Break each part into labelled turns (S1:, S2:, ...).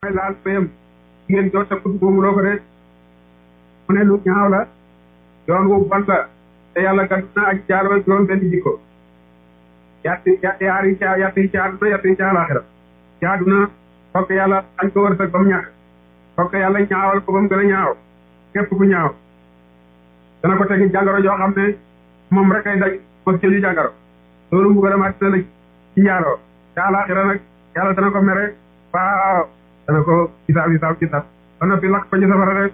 S1: mooy laal payam jigéen joo takkut moomu loo ko de mu ne lu ñaaw la yoon wu bon la te yàlla gàtt na ak jaaroo juróom benn jikko yatti yaari ca yatti ca àdduna yatti ca àlaxira ci àdduna fokk yàlla añ ko wërsëg ba mu ñàkk fokk yàlla ñaawal ko ba mu gën a ñaaw képp ku ñaaw dana ko tegi jàngoro joo xam ne moom rek ay daj mos jëli jàngoro loolu mu gën a màcc na la ci njaaroo ca àlaxira nag yàlla dana ko mere waaw dana ko gisaab gisaab gisaab ba noppi lakk ko ci safara rek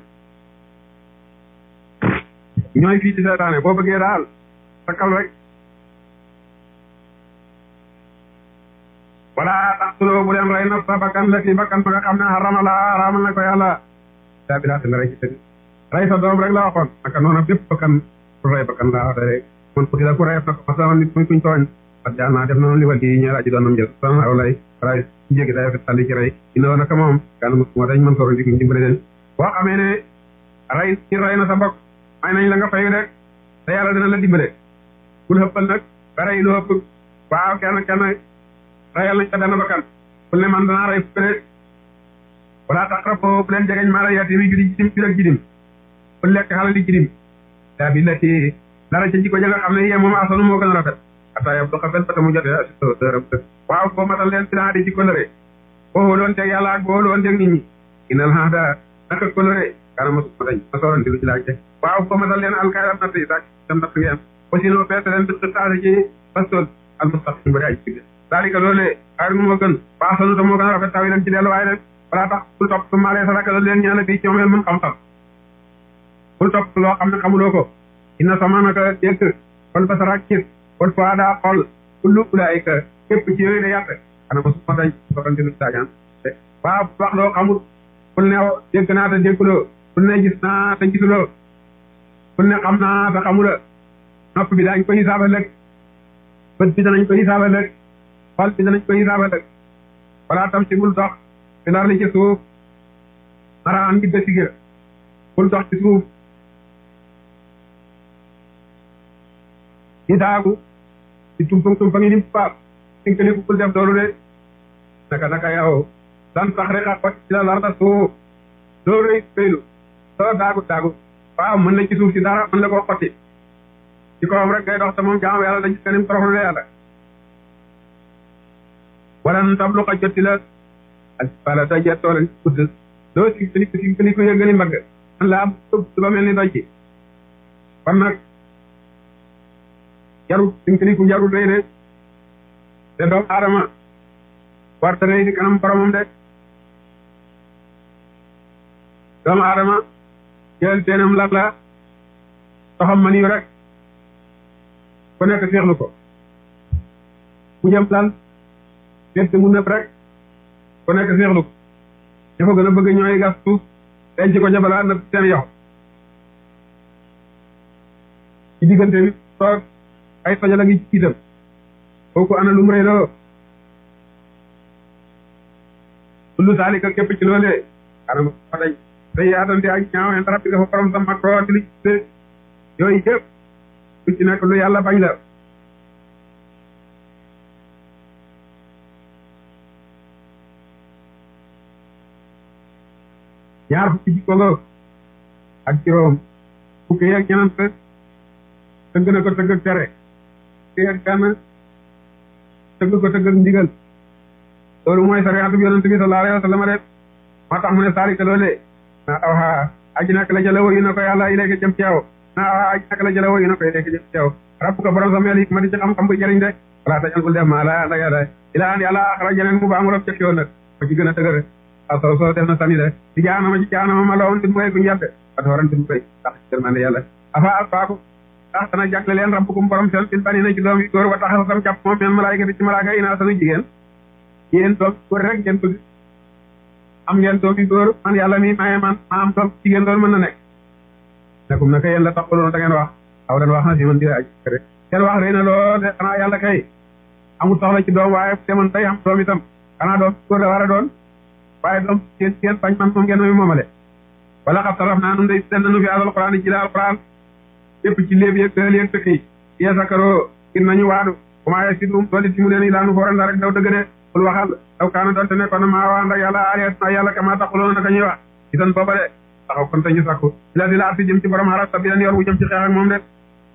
S1: ñooy fii ci seetaane boo bëggee daal takkal rek wala taqtuloo bu leen rey nafsa bakkan la ci bakkan ba nga xam ne xarama la xaramal na ko yàlla daa bi daate la rey ci tëgg rey sa doom rek la waxoon naka noonu bépp bakkan ku rey bakkan laa wax rek man ku la ku reyef na ko masama nit muy kuñ tooñ at jaa naa def na li wal yi ñeer aji doonam jël sana aw lay ray ci jéggi day fi tàlli ci rey ina woon naka moom kan moo dañ mën soro dik dimbale leen boo xamee ne rey ci rey na sa mbokk may nañ la nga fayu rek te yàlla dina la dimbale bul xëppal nag ba rey lu ëpp waaw kenn kenn reyal nañ ko benn bakkan bul ne man danaa rey fukk rek wala taqrabu bu leen jegeñ maa la yatimi judi jidim jur ak jidim bul lekk xalal li jidim daa bi lati dara ca jikko ja nga xam ne yee moom asanu moo gën a rafet ata yob du xafel bata mu jotee asisto dërëm waaw boo matal leen sinaa di ci kolëre boo wóoloon teeg yàlla ak boo wóoloon teeg nit ñi inal haada naka kolëre kana mosuma dañ ma soorante lu ci laaj waaw boo matal leen alkaay am natt yi sax dem natt ngeen aussi no peese leen bi xitaase ci pastool al mustaqim bari ay ci daalika loolee xayr mu moo gën baax sanu ta moo gën a rafet taw yi leen ci delluwaay rek balaa tax bul topp su maalee sadaka la leen ñaane bii ci moom mën xam-xam bul topp loo xam ne xamuloo ko inna sama naka dégg kon basarak gis kon fois daa xool kullu ulaayika képp ci yooyu de yàq xana ma suma dañ soxante lu daagaan waaw wax loo xamul bul ne dégg naa te dégguloo bul ne gis naa te gisuloo bul ne xam naa te xamula nopp bi daañ ko hisaaba lëg bët bi danañ ko hisaaba lëg xol bi danañ ko hisaaba lëg wala tam si bul dox fi lar li ci suuf maraan ngi dësigër bul dox ci suuf di daagu di tumpang tumpang yi ni paap sinka ni bul def loolu de naka naka yow dan sax rek a xot ci la larda suuf doo rëy féylu doo daagu daagu waaw mën na ci suuf si dara mën la koo xotti ci kawam rek ngay dox te moom jaam yàlla dañ ci kanim toroxlu de yàlla wala nu tablu xa jotti la ak wala da jettoo leen gudd doo si kiliku si kiliku yëggali mbagg man la am tëb ba mel ni doj ci kon nag jarul sinkiliku jarul rëy de te doomu aadama warta rëy di kanam boromam de doomu aadama jël teenam lan la soxam man yu rek ku nekk seexlu ko mu jëm lan seet mu nëpp rek ku nekk seexlu ko ña ko gën a bëgg ñooy gas suuf denc ko ca balaa nëpp seen yox ci diggante bi toog ay tojala ngi ci itam kooku ana lu mu rëy loo kullu saalika képp ci loolee xanaa ma dañ day yaatante ak ñaaw en rabbi dafa borom sa makro di li yooyu yëpp lu ci nekk lu yàlla bañ la ñaar fukki jikko nga ak juróom fukki yeeg ñenant tëgg na ko tëgg ak tere fukki yeeg benn tëgg ko tëgg ak ndigal loolu mooy sariatu bi yonent bi sallallahu alayhi wa sallam de moo tax mu ne saalika loolee naa awxa aji nak la jëla woyu na ko yàlla ilayka jëm ci yow naa awxa aji nak la jëla woyu na ko ilayka jëm ci yow rabbu ko borom sa meel hikma di ci xam-xam bu jëriñ de wala tajal bul def maa la ànd ak yàlla ilaa an yàlla axara jeneen mu baa mu rob cëf yoon nag ko ci gën a dëgër aw soo soo def na sani de ci jaanama ci jaanama ma loon di moy guñu yàtte wata waran tim koy tax jërmande yàlla afa alfaaku tax dana jagle leen rabbukum borom seen fil bani na ci doom yi góor wa taxa sam jàpp moom men malaayika di ci malaaka inaa sanu jigéen yéen doom góor rek ngeen bëgg am ngeen doom yu góor man yàlla mi maye man ma am doom jigéen doon mën na nekk nekum naka yéen la taxaloon da ngeen wax aw dan wax na si man di aj rek ngeen wax rëy na lool de xanaa yàlla kay amul soxla ci doom waaye demoon tey am doom itam xanaa doom góor la war a doon waaye doom seen seen bañ man moom ngeen mooy moomale wala xam taraf naa nun day seen nanu fi alquran yi ci la alquran lépp ci léeb yeeg tëël yeeg tëkk yi yeesakaroo ngir nañu waadu commencé si dum dooli si mu leen i laanu fooran la rek daw dëgg de bul waxal aw kaana doonte nekkoon na maa waan ak yàlla aliat na yàlla kama taxuloon naka ñuy wax isan booba de taxaw kon te ñu sakku la di la arti jëm ci borom xaras ta bi leen yor wu jëm ci xeex ak moom de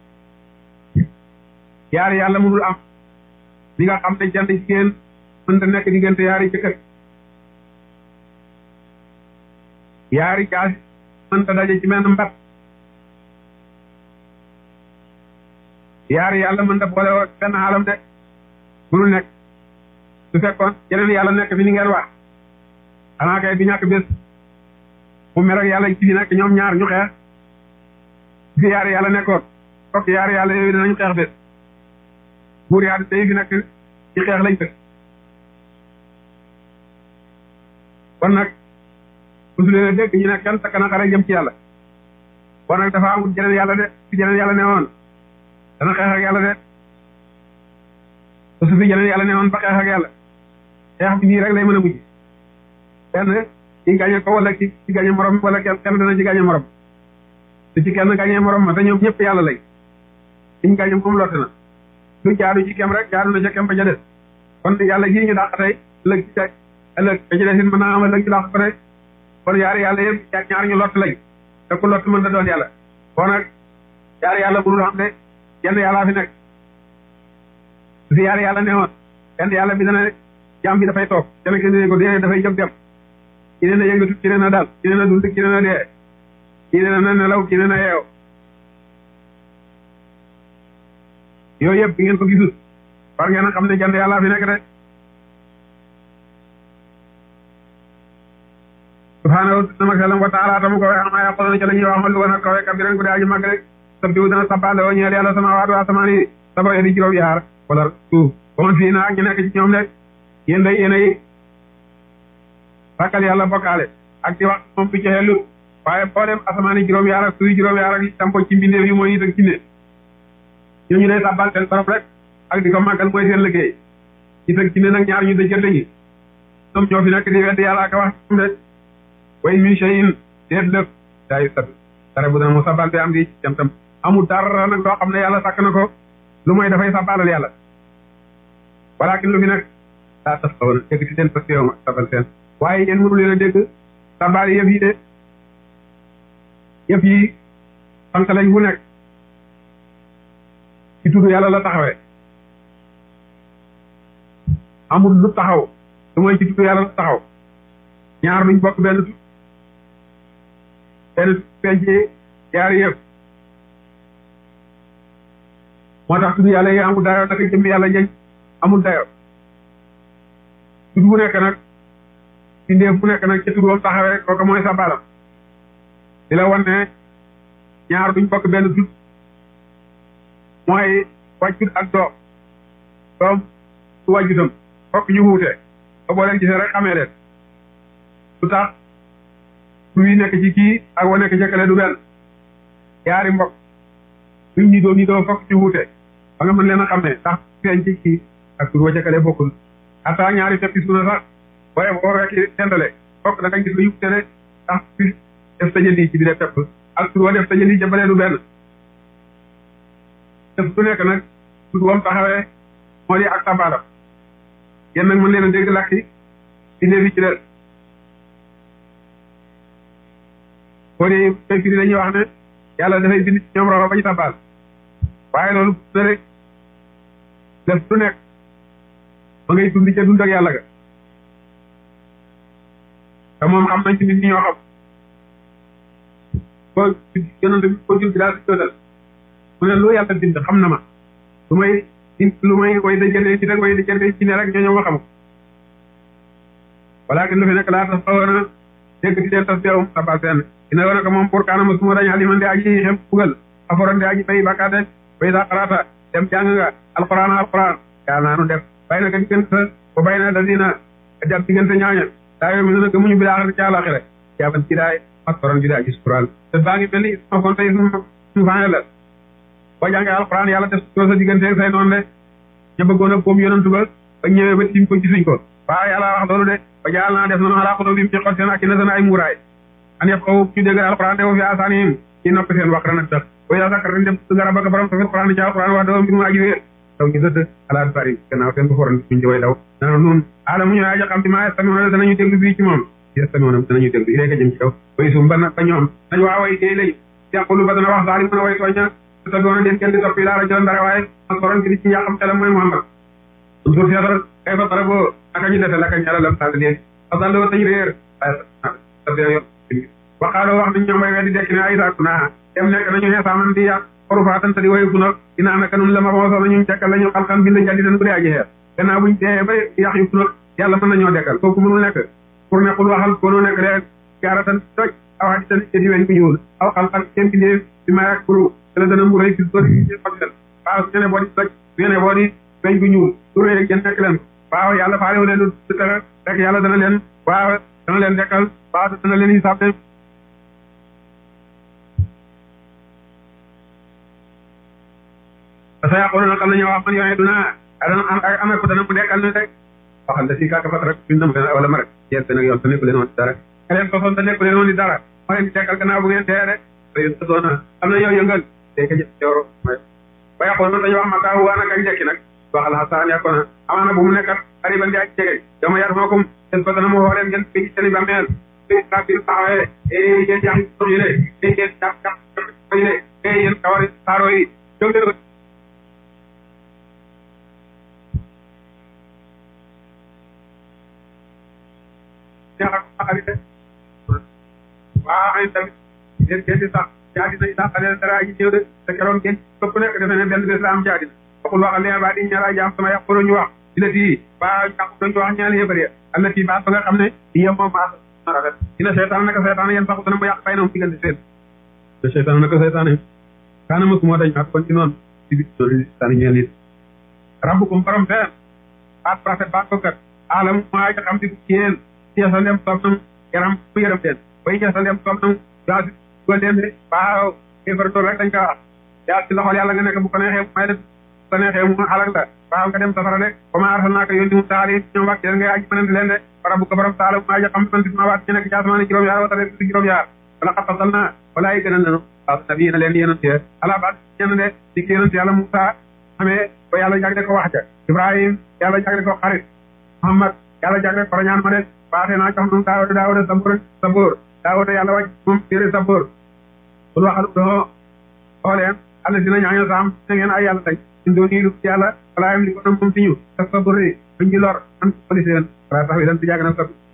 S1: yaari yàlla mënul am li nga xam ne jant jigéen mënta nekk diggante yaari jëkkër yaari jaasi mënta daje ci menn mbat yaari yàlla mënta boole woo benn xaalam de mënul nekk su fekkoon yeneen yàlla nekk fi ni ngeen wax xanaa kay du ñàkk bés mu mer ak yàlla ci fi nekk ñoom ñaar ñu xeex fi yaari yàlla nekkoon fokk yaari yàlla yooyu dinañu xeex bés buur yaa day fi nekk ci xeex lañ dëkk kon nag mosu leen a dégg ñu ne kenn takk na xare jëm ci yàlla kon nag dafa amul jeneen yàlla de fi jeneen yàlla ne woon dana xeex ak yàlla de te su fi jeneen yàlla ne woon ba xeex ak yàlla xeex bi nii rek lay mën a mujj kenn ci gañe ko wala ci ci gañe morom wala kenn kenn dana ci gañe morom su ci kenn gañe morom ma te ñoom ñëpp yàlla lay liñ gañe moom lotte na lu jaadu ci kem rek jaadu na ca kem ba ca des kon yàlla gii ñu dàq tey ëllëg ci tey ëllëg ba ci des it mën naa am ëllëg ñu dàq ko tey kon yaari yàlla yëpp ñaar ñu lott lañ te ku lott mën da doon yàlla kon nag yaari yàlla mënul xam ne yenn yàllaa fi nekk su fi yaari yàlla ne woon yenn yàlla bi dana jaam bi dafay toog kenn ki ne ko dee dafay jóg dem ki ne na yëngatu ki ne na dal ki ne na dund ki ne na dee ki ne na nelaw ki ne na yeew yooyu yëpp bi ngeen ko gisul war ngeen a xam ne jant yàlla fi nekk de subhaanahu sama xelam wa taala tamu ko wax ma yàqoona ca la ñuy wax ma lu wan a kawe kabiran ku de aji màgg rek sabbihu dana sabbaale woo ñeel yàlla sama waatu asamaan yi saba di juróom yaar wala suuf ba man fii naa ak ñu nekk ci ñoom de yéen day yéen ay sàkkal yàlla bokkaale ak di wax moom du ci xellu waaye boo dem asamaan yi juróom yaar ak suuf juróom yaar ak tampo ci mbindeef yi mooy nit ak jinne ñooñu day sabbal seen borom rek ak di ko màggal mooy seen liggéey nit ak jinne nag ñaar ñu dëjante ñi ñoom ñoo fi nekk di wedd yàlla ak wax de way min shay'in déet lépp daayu sab dara bu dana mu sabal bi am di jam tam amul dara nag loo xam ne yàlla sàkk na ko lu mooy dafay sabalal yàlla walakin lu fi nag daa tas xaw na dégg ci seen parce que yow sabal seen waaye yéen mënu leen a dégg sabal yëf yi de yëf yi sant lañ bu nekk ci tudd yàlla la taxawee amul lu taxaw lu mooy ci tudd yàlla la taxaw ñaar luñ bokk benn tu benn penc yaari yëpp moo tax tudd yàlla yi amul dayo naka jëmmi yàlla njëñ amul dayo tudd bu nekk nag bindeef bu nekk nag ca tudd wam taxawee kooku mooy sa balam di la wan ne ñaar duñ bokk benn tudd mooy wàjjut ak doom doom su wàjjutam fokk ñu wuute ba boo leen gisee rek xamee leen lu tax tur yi nekk ci kii ak wa nekk jëkkale du benn yaari mbokk luñ ñi doo ñi doo fokk ci wuute ba nga mën leen a xam ne ndax feeñ ci kii ak tur wa jëkkale bokkul ata ñaari feppi suuna sax booye boo rekki dendale fokk da nga gis lu yuute de ndax fi def tajëndi ci bi de pepp ak tur wa def tajëndi jëmbalee du benn def du nekk nag tur wam taxawee moo di ak tabaalam yéen nag mën leen a dégg lakki bindee fi ci des boo dee koy firi dañuy wax ne yàlla dafay bind ci ñoom roxo ba ñu tabaal waaye loolu na rek def du nekk ma ngay dund ca dund ak yàlla ga te moom xam nañ ci nit ñi ñoo xam ko yonante bi ko jul bi daal si jotal mu ne lu yàlla bind xam na ma lu may lu may way dajale ci rek way dajale ci ne rek ñoo ñëw ma xam ko walakin lu fi nekk laa tax xawoon na dégg ci seen tas teewum sabal seen ina wona ko moom pour kanama suma dañ aliman de aji xem bugal aforon de aji bay bakka de bay sa xarata dem jàng nga alquran alquran yaa naanu def bay na ka diggante ba bay na dadina jàpp diggante ñaaña daa yoo mi nana gëmuñu bi laaxar ci àlaxira jaaban ci daay mastoron bi daa gis quran te baa ngi mel ni isma kon tey sumu faane la boo jàngee alquran yàlla def soo sa diggante ak say noonu de ñu bëggoon a boom yonantu ba ba ñëwee ba tiim ko gisuñ ko waaw yàlla wax loolu de ba jaal naa def noonu alaa xolo bi mu ci xol seen ak i na seen ay muuraay an yëf xaw ñu dégg alquran de wo fi asaanihim ci noppi seen wax nag tax way daa sakkar dañ dem su nga rabaka borom tafit quran ci alquran wax dafa mbir mu aji wéer daw ñu dëdd alaat bari gannaaw seen bu foran buñ di way daw dana nun aala mu ñu aja xam ti maa estamiona danañu déglu bii ci moom estamiona danañu déglu iléeka jëm ci kaw way sum ba ba ñoom nañ waa way dee lañu yàqulu ba dana wax daal mën a way tooña te doona den kenn di topp yi laara jëlan dara waaye ak borom ki di ci njaaxam telam mooy Muhammad suur seetal kay fa dara boo naka ñu dese laka ñala lam sall leen fa dalloo tañ réer waaye waxaaloo wax nañ ñoom way weddi dekk ne ay saaku naa dem nekk nañu xeesaaman di yàq xorufaatan te di wayu funok dinaa naka nun la ma xooso nañu dekkal lañu xalxan bind jàlli den bu dee aji xeer gannaaw buñ dee ba yàq yu funok yàlla mën nañoo dekkal kooku mënul nekk pour ne xul waxal koonoo nekk rek jaaratan toj aw xadi tan di weñ ku ñuul aw xalxan kenn bindee bi may ak buru te la dana mburay si sori xol waaw su ne boo di toj su ne boo di weñ ku ñuul su rëy gën nekk leen waaw yàlla faalewu leen du tere rek yàlla dana leen waaw dana leen dekkal waaw dana leen hisaab de te sa yàqoon na xam nañu wax man yooyu duna dana am ak amee ko dana mu dekkal ne rek waxal da si kàkk fat rek biñ nam leen wala ma rek yéen nag yoon te nekku leen woon di dara ka leen sosoon te nekku leen woon di dara ma leen di dekkal gannaaw bu ngeen dee rek te yéen sosoon na am na yow yëngal day ka jëf jawro ba yàqoon na dañu wax ma taa waa nag ak njëkki nag waxal xasaan yàqoon na amaana bu mu nekkat xariban di aj jege yow ma yar mookum seen fa dana ma woo leen ngeen fi seen i bàmmeel fi sabir taxawee e yéen jax yi le e yéen jax jax yi le e yéen kawari saaro yi jóg leen waaw ay tamit yéen kenn di sax jaadina yi sax xale dara aji ñëw de te keroog kenn këpp nekk defe ne benn bés la am jaadina waxul waxal leen baa di ñaara jaam sama yàq ñu wax dina tii ba yàq dañu wax ñaari yëbër ya am na tii baat ba nga xam ne yem moom maa rafet dina seetaan naka seetaan yéen sax dana mu yàq fay na mu diggante seen te seetaan naka seetaan kaana ma moo dañ mat kon ci noonu ci bi noonu sani ñeel nit rabbukum borom seen baat rafet baat ko kat alam maa xam di ci yéen yeesa ndem soob nam yaram bu yërëm leen bay yeesa ndem soob nam yaa si dugal leen de waaw kéefar tool rek dañ ko wax yaa si loxol yàlla nga nekk bu ko neexee may def bu ko neexee mu xalak la waaw nga dem safara de comme arsalnaaka yónni mu taali ñoom wàcc leen ngay aji mënante leen de bara bu ko borom taala maa ja xam man ma waat ñu nekk ci asamaan juróom yaar wata si juróom yaar wala xatasal na wala yi gënal nanu waaw nabi na leen yonent ala baat ñenn de di ki yonent yàlla Moussa xamee ba yàlla jagle ko wax ja Ibrahim yàlla jagle ko xarit Muhammad yàlla jagle ko rañaan ma de baate naa jox nun daawuda daawuda sabur sabur daawuda yàlla wàcc moom téere sabur bul waxal doo xooleen alla dina ñaaño saam na ngeen ay yàlla tey ñun doo nii lu yàlla wala yam li ko nam moom si ñu sa sabur yi buñ ci lor an police leen wala tax wi dan si jàgg na sabur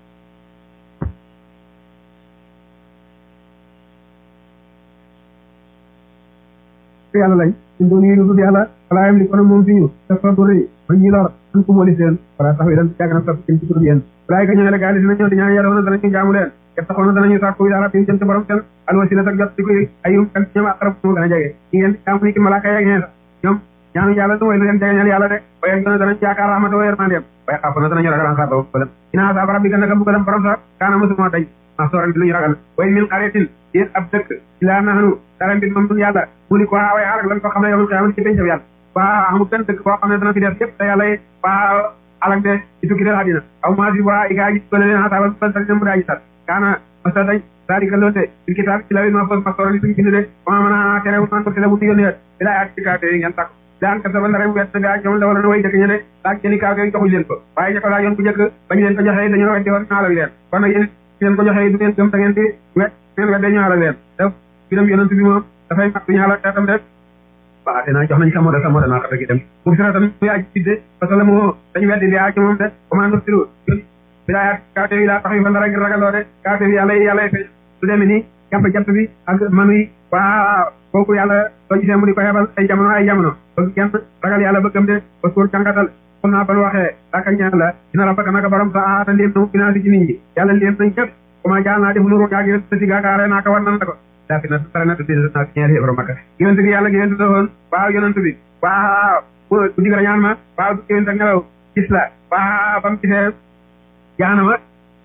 S1: yàlla lañ ñun doo nii lu yàlla wala yam li ko nam moom si ñu sa sabur yi buñ ci lor an ko police leen wala tax wi dan si jàgg na sabur ci tur yéen walaay ka ñëwee la gaa dina ñëw di ñaan yàlla woon danañu jaamu leen te taxoon na danañu sàkku ila rabbi jëm ci borom seen alwasila ak jot di koy ayum kan ñoom aqrab moo gën a jege ñi ngeen jaamu ni ki malaaka yeeg ñee sax ñoom ñaanu yàlla lu way lu leen jegeñal yàlla de waaye gën a danañ yaakaar rahmata wa yermandeem waaye xaafu na danañu ragal xaar ba bëlam ina asaab rabbi gën naka mbugalam borom sax kaana mosuma dañ ma sooran di lu ñu ragal way min xaretin yéen ab dëkk ilaa nahnu dara mbir moom dun yàlla mu li ko waaway xaarak lan ko xam ne yow xiyamati ci pencam yàlla waa amul benn dëkk boo xam ne dana fi def yëpp te yàlla waa alak de ci tukki del àddina aw maa si waa i gaa ji ko leen asaaba ban sal mu daaji sat kaana masa dañ dalika loolu de il kitaab ci lawil ma fos ma soora li suñu bind de comment mën a tere wu man ko tele bu ñu yónnee bi laa yaat ci kaate yi ngeen takk daan ka saba ndare wet bi ak ñoom la wala na way dëkk ñe de laaj jëli kaate yi joxuñ leen ko waaye ña ko laajoon bu njëkk bañ leen ko joxee dañoo weddi woon ñaala leen kon nag yéen leen ko joxee du ngeen gëm da ngeen di wet ngeen wedde ñaala leen def biram yonent bi moom dafay mat ñaala xeetam def waaw dinaa jox nañ sa moda sa moda naa xata gi dem mu sira tam muy aji sidde parce que la moo dañu weddi li ci moom de comment nur siru bi laa yaat kaate yi laa tax yu fa ndara ngir ragaloo de kaate yi yàlla yàlla fay su demee ni jàmp jant bi ak manu yi waa kooku yàlla soo gisee mu di ko xebal ay jamono ay jamono bëgg kenn ragal yàlla bëggam de parce que jàngatal xul naa ban waxee daaka ñaan la dina la bëgg naka borom sa aata ndéem na financé ci nit ñi yàlla ndéem nañ képp comment jaal naa def nuru yaa gi sa si gaakaare naa ko war nan la ko daa fi na tara na tuddi naa si ñeeri yëbro makka yonent bi yàlla yonent la woon waaw yonent bi waaw bu digra ñaan ma waaw du yonent ak ngelaw gis la waaw ba mu gisee jaanama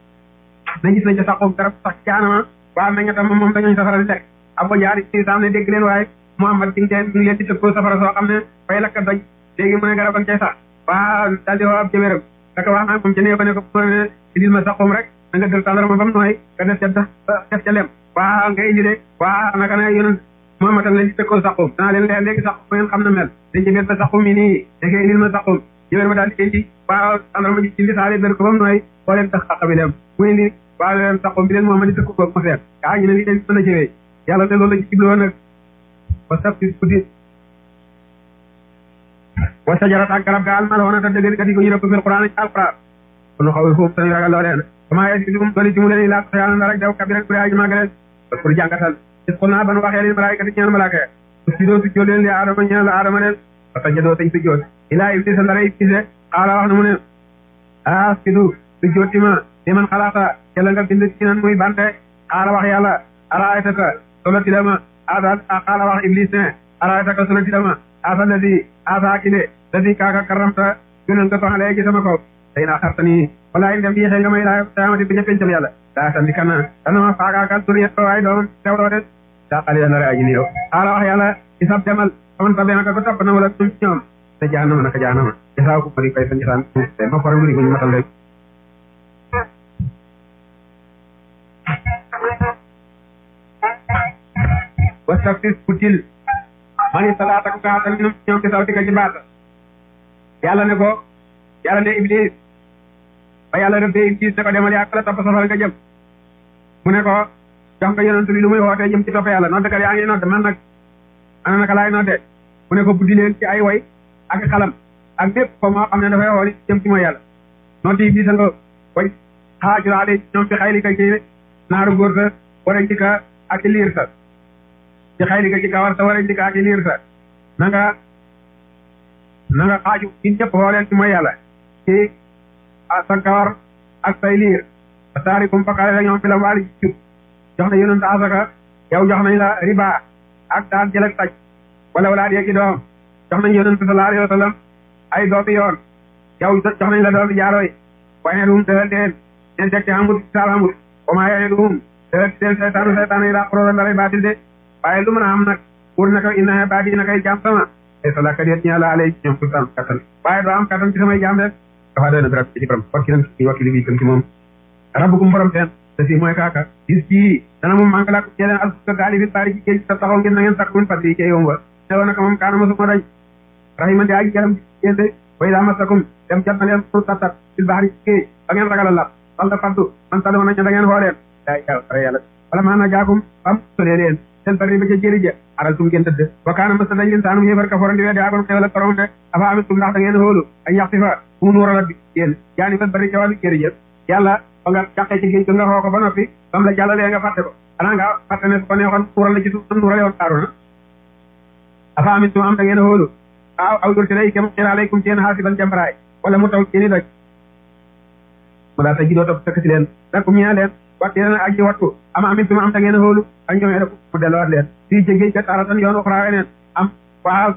S1: na gis nañ ca saxoom garab sax jaanama waaw meñña tam moom dañooñ safara di lekk abo jaari si saam ne dégg leen waaye Muhammad ci ngeen ñu leen di tëkkoo safara soo xam ne fay lakk doj léegi mu ne garab ak cay sax waaw daal di woo ab jëméram daka wax naa moom ca nee ba ne ko mu ne indil ma saxoom rek da nga dël tàndarama ba mu nooy nga def ca def ca lem waaw nga indi de waaw naka ne yonent moo matal leen ci tëkkoo saxum danaa leen leen léegi saxum ngeen xam na mel dañ ci ba saxum yi nii nekkee indil ma saxum jëwér ma daal di indi waaw andarma ji indi saali ber ko ba mu nooy boo leen tax xaq bi dem mu indi waaw leen saxum bi leen moom ma di tëkku ko ma seet kaa ñu ne lii dañ mën a jëwee yàlla de loolu la ci jibloo nag wa sabti guddi wa sajarat ak garab ga almalhoona te dëgg kat yi ko ñu rëbb fil quran ci alquran kon xaw foofu tañu ragal loo leen comment est-ce que dum doli ci mu leen laa ko yàlla rek daw kabiran bu aji màggaleen parce que jàngatal is xul naa ban waxee leen malaayika ti ñeel malaaka su si doo su jóot leen li aadama ñeel la aadama leen parce que jadoo tañ su jóot ilaa iblis a ndara iblis xaala wax na mu ne ah sidu su jóoti ma li man xalaata ca la nga bind ci nan muy bante xaala wax yàlla araaytaka solo ti dama asa xaala wax iblis ne araaytaka solo ti dama asa la di asa ki de la di kaaka karamta gënal nga toxalee ci sama kaw tey naa xarta nii walaay ndem yéexee nga may laa taamati bi ñëppencam yàlla daa sandi kana dana ma faagaakal turiya waaye doom tewloo de daa xali la nara aji niyo xaala wax yàlla isab demal faman tabe naka ko topp na wala tum ci ñoom te jaanama naka jaanama jasaaw ko mari fay sa njasaan te ma fara nguri guñu matal rek wastaftis butil mani salaata ko kaatal minum ñoom ci sawtika ci baata yàlla ne ko yàlla ne iblis ba yàlla rëbbee iblis ne ko demal yaa la topp safara nga jëm mu ne ko jox nga yonent bi lu muy wootee jëm ci topp yàlla noddekat yaa ngi nodde man nag ana naka laay nodde mu ne ko buddi leen ci ay way ak xalam ak lépp ko moo xam ne dafay xool jëm ci mooy yàlla noddi iblis nga way xaajuraale ñoom fi xayli ka ci naaru góor sa wara njika ak ci liir sa ci xayli ka ci kawar sa wara njika ak ci liir sa na nga na nga xaaju ñun ñëpp xooleen ci mooy yàlla ci sa kawar ak say liir a saari kum fakale la ñoom fi la waali jub jox na yonent asaka yow jox nañ la riba ak daan jël ak taj wala wala yeegi doom jox nañ yonent sallallahu alayhi wa sallam ay doomi yoon yow jox nañ la doomi jaarooy waaye ne duum dëgal deen neen teg ci amut saal amut oma yene duum dëgal deen seytaanu seytaanu yi daa xorola ndaray baatil de waaye lu mën a am nag pour naka inna baadi na koy jaam sama ay salaka déet ñaa la alay ñoom sultaan kattan waaye doo am kattan ci samay jaam rek dafa doy na birab ci borom wakki nan ci wakki li bi këm ci moom rabbukum borom teen te si mooy kaaka gis ci dana moom maa ngi laa ko ñeleen alfuka gaali bi bari ci géej sa taxaw ngeen na ngeen sakk min fadli ci yow ba ne woon naka moom kaana mosuma dañ rahima di aji jaram yéen de way daa masakum dem jot na leen pour tattat fil bahri ci géej ba ngeen ragal a lap wal da faddu man tali woon nañ da ngeen xooleen daa yaw ara yàlla wala maa na jaakum am solee leen seen bari ba ca jëri ja aral tum ngeen tëdd wa kaana masa dañ leen saanum yéefar ka forandi weddi agon xewal ak borom de afa amit tum ndax da ngeen xoolu ay yaxti fa mu nuural bi yéen jaani fa bari ca wàllu jëri ja yàlla ba nga jàqee ci géej ga nga xoo ko ba noppi bam la jàllalee nga fàtte ko xanaa nga fàtte ne su ko neexoon nuural la ci suuf nuurale woon Haaruna afa amit tum am da ngeen xoolu waaw aw dul lay kem xira alaykum ci yéen xaasiban jambaraay wala mu taw ci ni doj mu daa ta ji doo topp sëkk si leen dakum ñaa leen watti leen aji wattu ama amit tum am da ngeen xoolu ak ñoomee rek mu delluwaat leen fii ci géej ga taaratan yoon uxraa weneen am waaw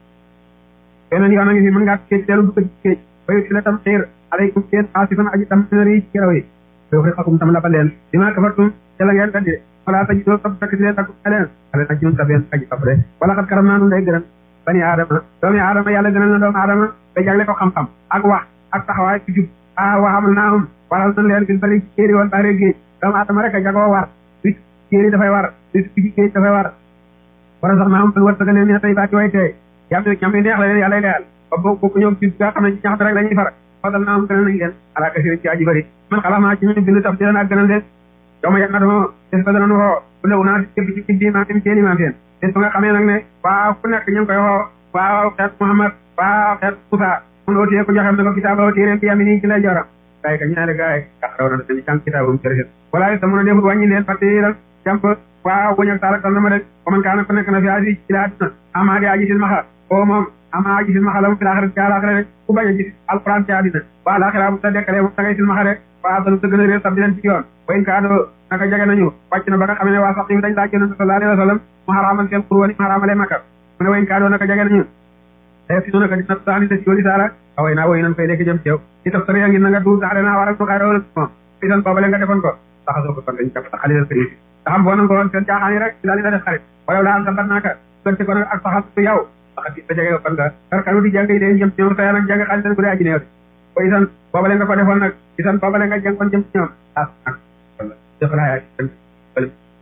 S1: beneen yoon a ngi fi mën ngaa géej teelu dugg ci géej bayu si la tam xiir alaykum ci yéen xaasifan aji tam nari ci keraw yi yow xi xakum tam la ba leen dima kafartum ca la ngeen weddi wala ta ji doo topp sëkk si leen dakum leen ale nag ñun tabeen aji topp de wala xat karam naa nun day gërëm bani aadama doomi aadama yàlla gënal na doomu aadama ba jagle ko xam-xam ak wax ak taxawaay ci jub a waxamal naa am waral nañ leen gil bari ci kéeri woon bare géej doomu aadama rek a jagoo war li kéeri dafay war li ci géej dafay war wara sax naa am fan war saga leen ne tey baati way tey yam ñam yi neex la leen yàlla leyal ba bo bokku ñoom ci nga xam ne ci ñaxte rek la ñuy far fadal naa am gënal nañ leen ala kasiri ci aji bari man xalaat naa ci ñu bind taf ci leen ak gënal leen yow ma yàgg na dama des fa danañ woo bu lewu naa képp ci ci diimaa tim seen imaam seen des ba nga xamee nag ne waaw ku nekk ñu ngi koy woo waaw xeet Muhammad waaw xeet Moussa mun ootiyee ko joxem ne ko kitaaba oo téeréen bi yami nii ci lay joram gaay ka ñaari gaay ak raw na dañu jàng kitaabum sëriñ wala sa mën a defut wàññi leen parce que jàmp waaw buñ ak saalak tal na ma rek ko man kaana ku nekk na fi aji ci la àdduna ama di aji silmaxa o moom ama aji silmaxa la mu fi laaxira ci àlaxira rek ku bañ a gis alquran ci àddina waa laaxira bu sa dekkalee moom da ngay silmaxa rek waa dalu dëgg na réer sab di leen ci yoon wayn kaa doo naka jege nañu wàcc na ba nga xam ne waa sax yi dañ laaj yonente sallallahu alayhi wa sallam mu xaraamal seen xurwa ni mu xaraamalee makka mu ne wayn kaa doo naka jege nañu te si naka dina saani te si yooli saara away naa woy nan fay léegi jëm ci yow ci taf sari ngi na nga duul saxle naa waral nu xayra wala moom fi tan boobale nga defoon ko saxasoo ko kon dañ jàpp xalilal këri te xam boo nan ko woon seen caaxaan yi rek ci daal di la def xarit wala laa am sa bat naaka gënte ko nag ak saxas su yow saxas ba jege kon nga kar kanu di jàng yi dee jëm ci ñoom sa nag jàng xalilan bu dee aji neew de ko isan boobale nga ko defoon nag isan boobale nga jàngoon jëm ci ñoom as nag wala def laa yaa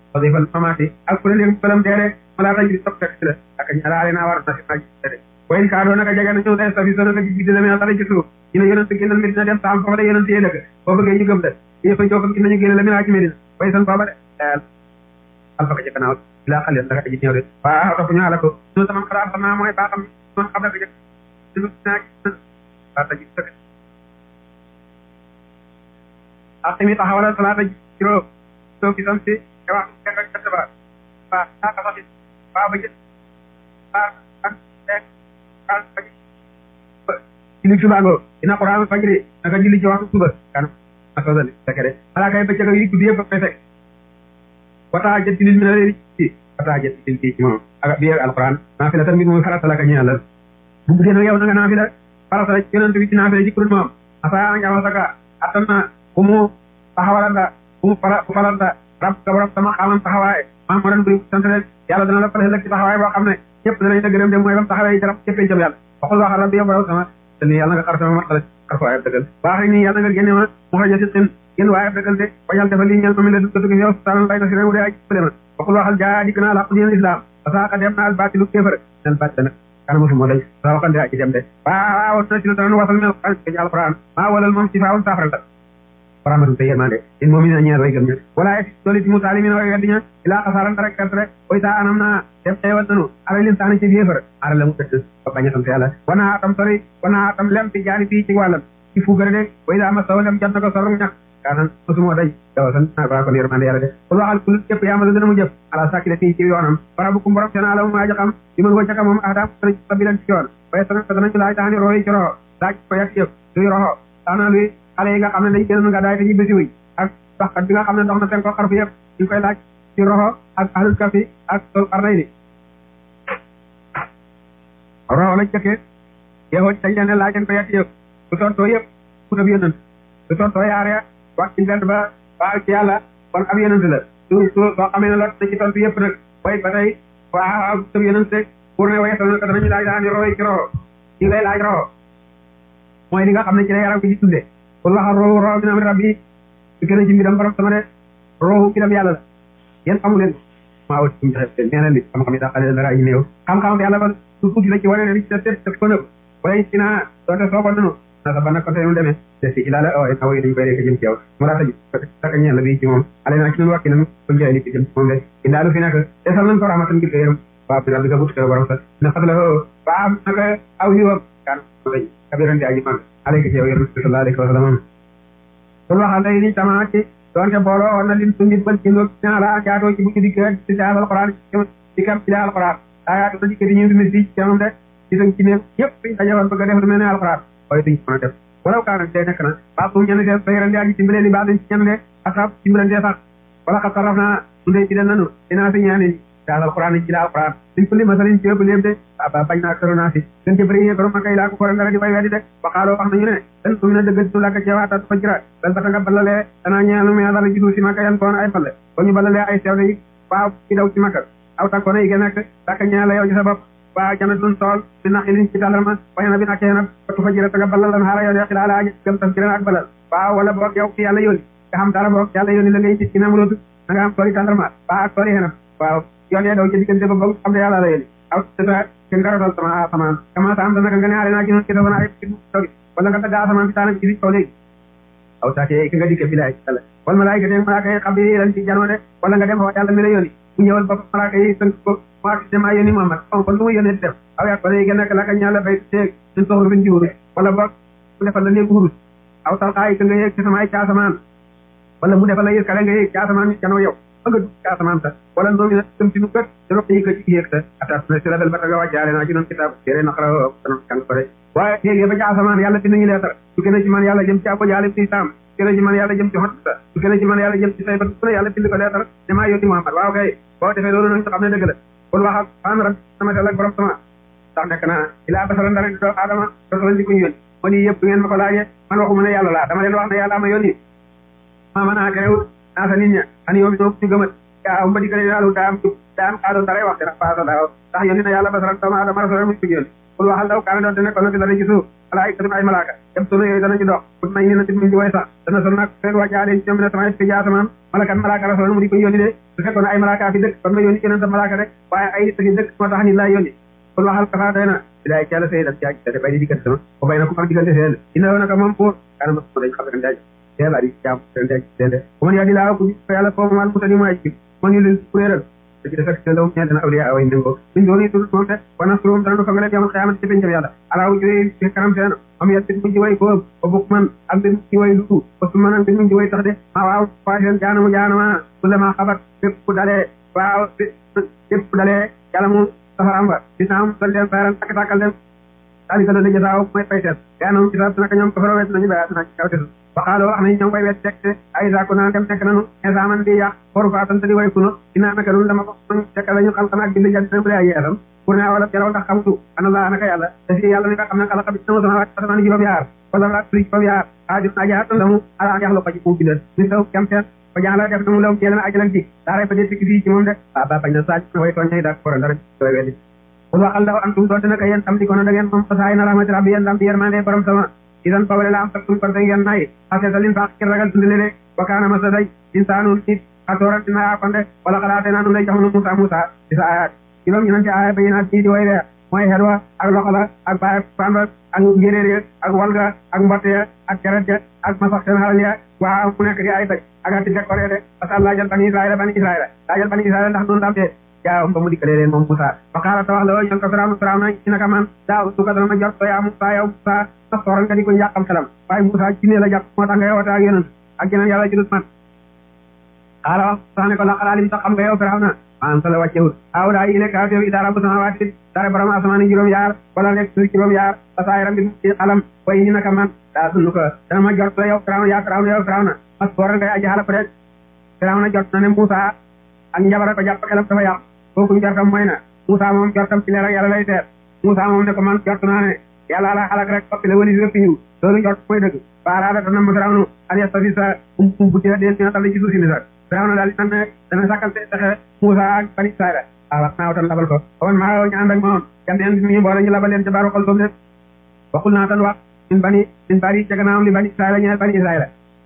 S1: wasifal mamaati ak kuréel yëg balam dee rek malaa tañ di topp rek la ak ñalaale naa war na si naaj de wayn kaa doo naka jege na ñëw day safi sonaka ji giddi la mena dara ci suuf ñu ne yonent génnal Medina dem saam foofa la yonent yee dëkk boo bëggee ñu gëm de yëfa joo fa gis nañu génne la mena ci Medina way san booba de alfaka ci gannaaw ilaa xalil naka aji ñëw de waaw topp ñu ala ko ñu sama xalaat xam naa mooy baaxam moom xam na ko jëkk ñu naa waa taji sëkk ak tamit taxawalal salaata juróom soo gisam si te wax ak kat ba waa saa ka saxi waa ba jë waa ak ak ak julli suba ngoo dina quraan fajri naka julli ci waxtu suba kan asodali fekk de balaa kay bëccëg yi guddi yëpp fay fekk wataa jët lil mi na leen ci wataa jët lil ci moom ak bi alquran naa fi la tamit mooy farata la ka ñeel la bu buggee nag yow na nga naa fi la farata la yonent bi ci naa fi la ci kuréel moom asaa nga amal saka attan na bu mu taxawalanda bu mu fara bu falanda rab ka borom sama xaamam taxawaay maam moo doon bëri sant leen yàlla dana la fale lëg ci taxawaay boo xam ne ñëpp danañ la gërëm de mooy bam taxawee jarab cëppee jëm yàlla waxul wax rabbi yow borom sama te ni yàlla nga xar sama martala xar ko waayab dëggal baax rek nii yàlla nga génne ma mu xaja si xin génn waayab dëggal de bañal defal lii ñel ma mi la dugg yow sutanan lay na si réew de aj fële ma waxul waxal jaa dikk naa làqu diin islam parce que dem naa baatilu kéefër nel baat nag kana mosuma day sa waxande aji dem de waaw na ci lu tanan wasal mel xan ci alquran maa walal moom ci faawun saafara la rahmatu te yërmande in moom ina ñeel way gëm ña wala doli ci musalimina way weddi ña ilaa xasaaran rek perte rek koy saa anam naa def xeewal nanu ara lin taani ci yéefar ara la mu tëdd ba bañ a sant yàlla wana atam sori wana atam lem fi jaani fii ci wàllam ci fuugare de way daa ma saw lem jant ko sorum ñàkk kaanan mosuma day dawa san naa baa kon yërmande yàlla de kul waxal kul képp yaamalu dana mu jëf ala sakki de fii ci yoonam bara bu kum borom seen ala mu aja xam li mën ko jaka moom ahdaam sabilan ci yoon waaye sana danañu laaj taxani royi ci roxo laaj ko yak yëf luy roxo taana luy xale yi nga xam ne dañ génn nga daay te ñu bési wuñ ak doxkat bi nga xam ne dox na seen ko xarfu yëpp ñu koy laaj ci roxo ak ahlul kafi ak sol xarnay ni roxo lañ jëkkee yow dañ leen ne laaj leen ko yekk yëpp bu tontoo yëpp ku ab yonant su tontoo yaare wax ci mbedd ba waa ci yàlla kon ab yonant la su su soo xamee ne lot na ci tontu yëpp nag way ba tey waa ab yonant pour ne way sol na ko danañu laaj daani roxo ci roxo ñu lay laaj roxo mooy li nga xam ne ci la yaram bi di tudde kon waxal roohu roohu min amri rabbi su gën a ci mbiram borom sama de roohu mbiram yàlla la yéen xamu leen maa wut suñu joxe nee na li xam-xam yi daa xale dara ay néew xam-xam yàlla ba su tuuti la ci wane ne li ci def def ko nëb wala ci naa doonte soogoon nanu na sa banna côté mu demee te si ilaa la waaye naw yi dañu koy rek jëm ci yow mu daa taji saka ñeel la bi ci moom ale naa ci nun wàkki nan ko njëriñ li ci jëm ci moom de indaalu fi nekk desal nañ ko rahmatan ngir ko yërëm waa bi rabbi ka but ko borom sa na xat la waa naka aw yiwam kan kabirante aji mag alayka ci yow yonent bi sallallahu alayhi wa sallam sul waxal lay ni tama ci doonte booloo woon na lin su nit bal ci ndoog ñaara jaatoo ci bu ñu dikk rek ci daal alquran ci kam ci daal alquran ayaatu da dikk di ñu dund fii ci moom de ci sañ ci néeg yëpp suñ dajewoon bëgg a def lu mel ne alquran waaye duñ mën a def walaw kaa nag day nekk na baa bu ñenn seen bayran di aji dimbalee li baa dañ ci ñenn de asab dimbalantee sax wala xa saraf naa su dee ci den nanu dinaa fi ñaani daal alquran ci daal alquran suñ ko li masalin ci ëpp léem de aba bañ naa soro naa si gën ci bëri ko ma kay laa ko ko dara di way weddi de waxaaloo wax nañu ne dan su mi na dëgg tu lakk ci waata fa jira bal ba ta nga balalee danaa ñeelu me dara gisul si makka yan koon ay balle ko ñu balalee ay sew yi waaw ci daw ci makka aw tànkoon yi gën nekk lakk ñeela yow ci sa bopp waaw janatun tool bi nax ilin ci tàllarma waye na bi nakkee nag tu fa jira ta nga balal lan xaara yow de xilaa laa gëm tas jira ak balal waaw wala boog yow ki yàlla yónni nga xam dara boog yàlla yónni la ngay gis ci namulootu da nga am tooli tàllarma waaw ak tooli xenam waaw yoon yee daw ci diggante ba boog xam ne yàlla la yónni aw tata ke ngarotal sama asamaan kama sa am dana ka nga ne ale naa ci noon ki dafa naa ay togi wala nga tagga asamaan si taana ci kaw léegi aw saake ki nga dikke bilaay yàlla wala malaayika te malaaka yi xam bi lan ci janoo de wala nga dem fa yàlla mi la yónni mu ñëwal ba malaaka yi tënk ko maa dama yónni Muhammad kon kon lu mu yónnee def aw yaa ko ne gën a laka ñaala bay teeg suñ soxla bin jiwuru wala boog mu defal la néegu hurus aw talxaay ka nga yéeg ci sama ay caasamaan wala mu defal la yéeg kale nga yéeg caasamaan janoo yow ba nga dugg caasamaan sa wala ndoomi na tëm ci nu gët te roq yi ko ci yéeg sa atas na si label ba taga wàccaale naa ci noon kitaab yére naqara kanon kan ko de waaye yéegee ba caasamaan yàlla bind ñu leetar su gën a ci man yàlla jëm ci abo jaale ci saam su gën a ci man yàlla jëm ci xot sa su gën a ci man yàlla jëm ci say ba su ne yàlla bind ko leetar ne maa yónni Muhammad waaw kay boo defee loolu nag xam ne dëgg la kon waxal xaam rak sama tel ak borom sama ndax nekk naa ilaa basara ndara doomu aadama rasul di ko ñu yónni man yii yëpp ngeen ma ko laajee man waxuma ne yàlla laa dama leen wax ne yàlla ma yónni ma mën a terewul naa sa nit ña an yoom ñoo ñu gëmat yaa am ba di gën a yàlla daa am daa am xaaloon dara wax dara faasa daaw ndax yónni na yàlla basara doomu aadama rasul mu ko yónni kul waxal daw kaana doon te nekkoon na fi dara ci suuf ala ay katum ay malaaka yam sunu yooyu danañu dox kut may ni na tit muñ ci way sax dana sol nag fekk wàccaale ci ñoom ne sama fi jaatamaan malakan malaaka rasul mu di ko yónni de su fekkoon ay malaaka fi dëkk kon nga yónni keneen sa malaaka rek waaye ay nit fi dëkk moo tax nit laa yónni kul waxal kafa doy na bilaay ci yàlla sëy daf ci te bay di diggante sama ko bay na ko ak diggante seen ina woon naka moom pour kaana ma dañ xam ne daaj teel a di jaam seen daaj seen de bu man yaa di laa ko yàlla foofu maal mutani mooy ci man ñu leen kuréeral te ci defek seen dawum ñee dana awliya away ndéngoo min dooni tul moom te wana surum dana ko ngale yamal xiyamati ci pencam yàlla alaaw jóge ci kanam seen am yat mu ci way ko ba bukk man ak mbir mu ci way lu ba su man ak mbir mu ci way tax de maa waaw faa seen jaanamu jaanama kulle maa xabat bépp ku dalee waaw bépp ku dalee yàlla mu safaram ba dinaam dal leen bayran takk takkal leen daal di ko doon jësaaw mooy fay seet yaanam ci sa naka ñoom ko fara wet nañu bayaat na ci kaw tesu waxaaloo wax nañu ñoom koy wet teg te ay saako naan dem nekk nanu insaaman di yàq xoru faatan te di way kuno dinaa naka nun dama ko man fekk lañu xam xam ak bind jant bu lay yeesam pour ne wala jaraw ndax xamutu ana laa naka yàlla te si yàlla mi nga xam ne xalaqa bi sama sama wàcc asamaan juróom yaar wala wala turi juróom yaar aaju naa jaar tandamu ala an yaxlu ko ci fu bindal ni saw kam seen ko jàng la def na mu law ceelana ajalan ci daaray ba dee sikki fii ci moom de waa ba bañ na saaj na way tooñ ñay dak koran dara doy weddi kul waxal daw antum doonte naka yéen tam di ko na da ngeen moom fasaay na rahmati rabbi yéen dam di yermande borom sama idan pawale la am taktum kon da ngeen nay xaseta lin faq kir ragal dundale de wa kaana masa day insaanu nit xasooran dina yaakonde wala xalaate naa nu lay jox nu Musa Musa di sa ayat juróom ñu nan ci aaya bayinaat ci di way de mooy xedwa ak loxo la ak baay pamba ak njéréer ya ak walga ak mbotte ya ak keret ya ak masax seen xalal ya waa mu nekk di ay daj ak ati décoré de parce que laajal bani Israël bani Israël laajal bani Israël ndax noonu daam de jaawam ba mu dikkalee leen moom Moussa ba xaala ta wax la ñoon ko Firawna Firawna ci naka man daaw su ko dana ma jot ko yaa Moussa yow Moussa sa sooral nga di ko yàqam xelam waaye Moussa ci ne la jàpp moo tax ngay woote ak yeneen ak yeneen yàlla judut man xaala wax sax ne ko la xalaalim sax xam nga yow Firawna maanaam sa la wàccewut aw daa yi nekk aw teew i daara bu sama waati dara borom asamaan juróom yaar wala nekk suuf juróom yaar ba saa yaram bi ci xalam way ñi naka man daa sunu ko dana ma jot ko yow Firawna yaa Firawna yow Firawna mas sooral ngay aji xala ko rek Firawna jot na ne Moussa ak njabara ko jàpp xelam dafa yàq kooku njortam mooy na Moussa moom jortam ci leer ak yàlla lay teer Moussa moom ne ko man jort naa ne yàlla la xalak rek soppi la wali si rëpp ñu loolu njort mooy dëgg baaraada dana ma Firawna an yastafi sa um um bu ci deen dina tal ci suuf si ni sax Firawna daal di ne dana sàkkal te texe Moussa ak bani Israël waaw wax naa tan labal ko kon maa ñu ànd ak moom kan leen ñu boole ñu labal leen ca baaru xol boobu de waxul naa tan wax min bani min bari ca gannaawam li bani Israël ñeel bani Israël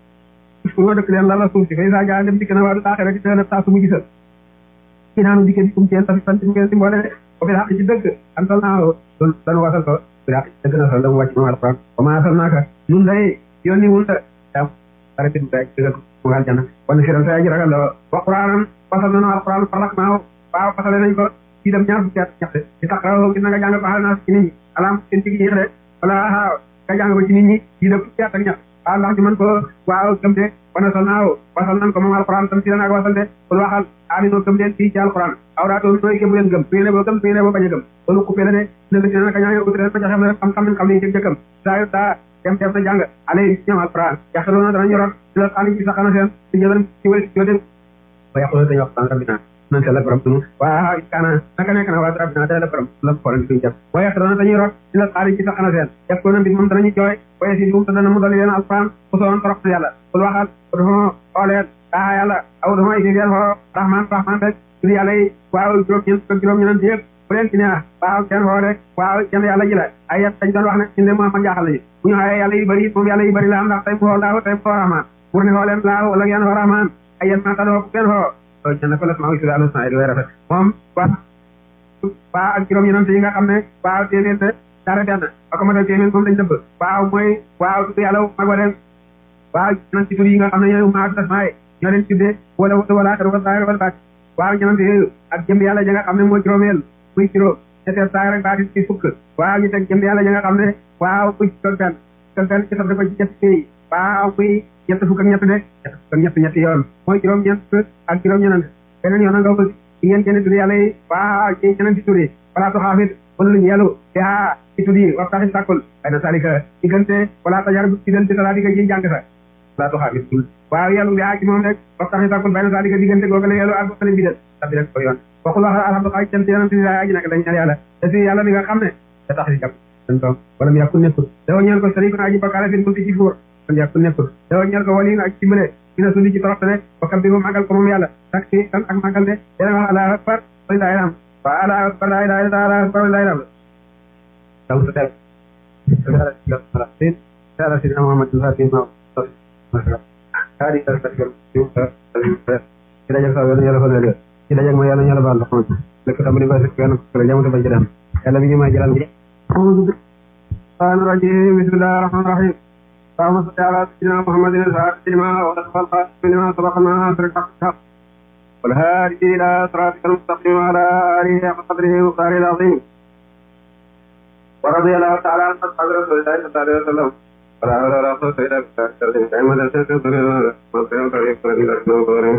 S1: pour dëkk leen la la suuf si fay saa jaa dem dikk na waa du taaxee rek dina saa su mu gisal ci naanu dikke bi kum ceen tafi fanti ngeen si mboole de ko fi xaq ci dëgg an sal naa doon danu wasal ko fi xaq ci dëgg na sal dama wàcc moom alquran wa maa sal naaka nun day yónni wul ta dam dara bin day dëggal mu ngal jana wan firan sa aji ragal la wa quraanam wasal nanu alquran farlak naaw waaw fasale nañ ko ci dem ñaar fukki at ñaxte ci taqraw gis na nga jàng ko xal naa ci nit ñi alaam seen ci yéex de wala waaw nga jàng ko ci nit ñi ci dem fukki at ak ñax waaw ndax ñu mën ko waaw gëm de wana sal naaw wasal nan ko moom alquran tam ci la naag wasal de kul waxal aminoo gëm leen fii ci alquran aw daa toon nooy bu leen gëm su ngeen boo gëm su ngeen boo bañ a gëm loolu coupé la de ne la dina naka ñaa uti leen ba joxe na xam-xam nañ xam ne jëg jëkkam saa yu daa dem def na jàng alay ñoom alquran yaxeloona danañu rot di la xaali ci saxana seen ci jëlan ci wël ci dem ba yaxuloo dañu wax san rabbina nan te la borom sunu waa kaana naka nekk na waa rabbina te la borom la xoolal suñu jëf wa yaxeloona dañuy rot di la xaali ci saxana seen def ko na mbir moom danañu jooy waye si moom te dana mu dali leen alquran ku soon torox na yàlla kul waxal dafa xooleen aa yàlla aw dama isi ngeen xoo rahman rahman rek tur yàlla yi waaw juróom-ñeent fukk juróom-ñeent yëpp bu leen ci neex waaw kenn xoo rek waaw kenn yàlla ji la ay yet dañ doon wax ne ñun de moom ma jaaxal nañu bu ñu xoolee yàlla yu bëri moom yàlla yu bëri la am ndax tey mu xoo laaw tey mu xoo rahman pour ne xoo leen laaw wala ngeen xoo rahman ay yet maa tadoo kenn xoo loolu ñen ko la sama usi daal sa di way rafet moom waa waaw ak juróom-ñeent yi nga xam ne waaw téeméer te dara benn ak ma dal téeméer moom lañ dëbb waaw mooy waaw tur yàlla mag wa leen waaw ñeneen ci tur yi nga xam ne ñooy maa tasmaay ñoo leen tuddee wala wala xer wala saar wala baat waaw ñeneen yooyu ak jëm yàlla ja nga xam ne mooy juróomeel muy juróom ñetteel saar rek baati ci fukk waaw ñu teg jëm yàlla ja nga xam ne waaw muy toog benn toog benn ci ko ci ñett pays waaw muy ñett fukk ak ñett de ñett fukk ak ñett ñetti yoon mooy juróom ñeent ak juróom ñeneen beneen yoon nga ko ci ngeen kenn tur yàlla yi waaw ci ñeneen ci tur yi wala tu xaafit wala luñu yàllu te aa ci tur yi wax taxi sàkkul ay na salika diggante wala tajar diggante talaa digga ci jàng sa wala tu xaafit waaw yàllu bi aa ci moom rek wax taxi sàkkul bay na salika diggante googale yàllu ak googale bi del tabi rek ko yoon waxul wax alhamdulilah cant yonent bi aji nag dañ ñaan yàlla te si yàlla mi nga xam ne da tax si jàpp dañ toog wala mu yàkku nekkul dafa ñeel ko sari ko aji bakkaale fi multi ci fuur kon yàkku nekkul dafa ñeel ko wali ak ci bële dina sundi ci toroxte bokkam bi mu màggal ko moom yàlla tak si tan ak màggal de dana wax allahu akbar walilahi alhamd wa allahu akbar la ilaha illa allah akbar walilahi alhamd daw sa def ala sidina Muhammad fatima adi ta ta ci dajak sa yàlla yàlla fa leen ci dajak ma yàlla yàlla baal la xam lekk tambali ba sek kenn ko jamu ba ci dem yàlla mi ngi may jëlal gi الرحمن الرجيم بسم الله الرحمن الرحيم اللهم صل على سيدنا محمد الفاتح لما وصف الخاتم لما سبق الناس الحق والهادي الى صراطك المستقيم وعلى اله حق قدره وقدره العظيم ورضي الله تعالى عن اصحاب رسول الله صلى الله عليه وسلم ولا حول ولا قوه الا بالله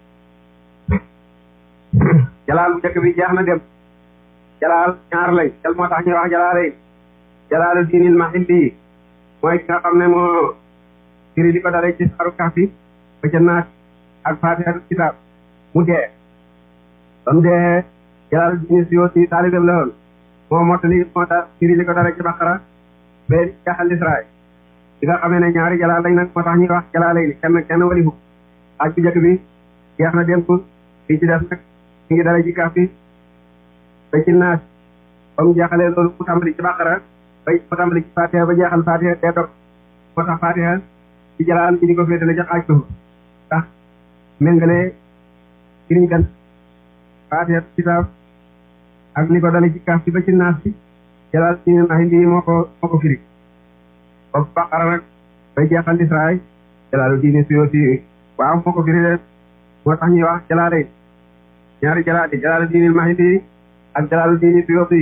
S1: jalaal bu njëkk bi jeex na dem jalaal ñaar lay jal moo tax ñuy wax jalaale jalaalu diinil mahilli mooy ki nga xam ne moo firi li ko dalee ci saru kafi ba ca naat ak faatihatul kitaab mu dee ba mu dee jalaalu diini si yoo si taalibam la woon moo mottali moo tax firi li ko dalee ci baqara ba jaxal israel li nga xamee ne ñaari jalaal lañ nag moo tax ñuy wax jalaale ni kenn kenn walifu aj bu njëkk bi jeex na dem ko fii ci def nag mi ngi dalee ci kafi ba ci naat ba mu jeexalee loolu mu tàmbali ci baqara ba mu tàmbali ci fatiha ba jeexal fatiha dee dog moo tax fatiha ci jalaal ñi di ko féetale ca xaaj suuf ndax méngale firiñ kan fatiha kitaab ak li ko dale ci kaaf bi ba ci naas bi jalaal ci nax lii moo ko moo ko firi ba baqara nag bay jeexal israay jalaalu diini suyoo si waaw moo ko firi de moo tax ñuy wax jalaale ñaari jalaal jalaalu diini mahindi ak jalaalu diini suyoo si